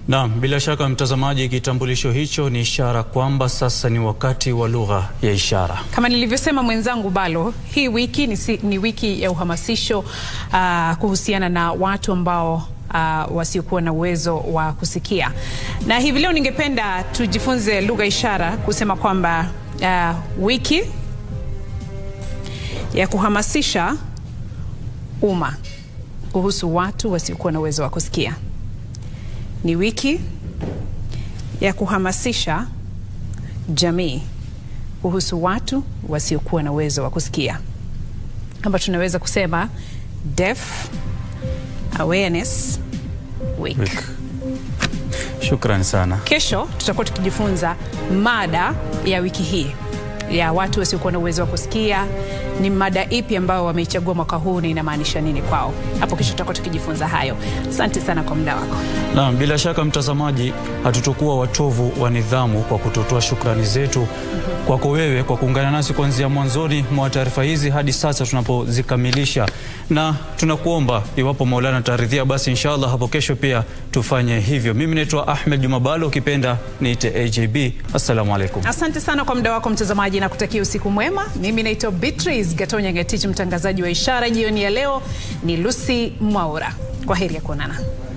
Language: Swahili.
Naam, bila shaka mtazamaji, kitambulisho hicho ni ishara kwamba sasa ni wakati wa lugha ya ishara. Kama nilivyosema mwenzangu Balo, hii wiki ni, si, ni wiki ya uhamasisho uh, kuhusiana na watu ambao uh, wasiokuwa na uwezo wa kusikia, na hivi leo ningependa tujifunze lugha ishara kusema kwamba uh, wiki ya kuhamasisha umma kuhusu watu wasiokuwa na uwezo wa kusikia ni wiki ya kuhamasisha jamii kuhusu watu wasiokuwa na uwezo wa kusikia, kama tunaweza kusema Deaf Awareness Week. Week. Shukrani sana. Kesho tutakuwa tukijifunza mada ya wiki hii ya watu wasiokuwa na uwezo wa kusikia. Ni mada ipi ambayo wameichagua mwaka huu na inamaanisha nini kwao? Hapo kesho tutakuwa tukijifunza hayo. Asante sana kwa muda wako. Naam, bila shaka mtazamaji, hatutokuwa watovu wa nidhamu kwa kutotoa shukrani zetu kwako wewe kwa kuungana nasi kuanzia mwanzoni mwa taarifa hizi hadi sasa tunapozikamilisha, na tunakuomba iwapo Maulana taridhia, basi inshallah hapo kesho pia tufanye hivyo. Mimi naitwa Ahmed Jumabalo, ukipenda niite AJB. Assalamu alaikum. Asante sana kwa muda wako mtazamaji, na kutakia usiku mwema. Mimi naitwa Beatrice Gatonya Ngetich, mtangazaji wa Ishara. Jioni ya leo ni Lucy Mwaura. Kwa heri ya kuonana.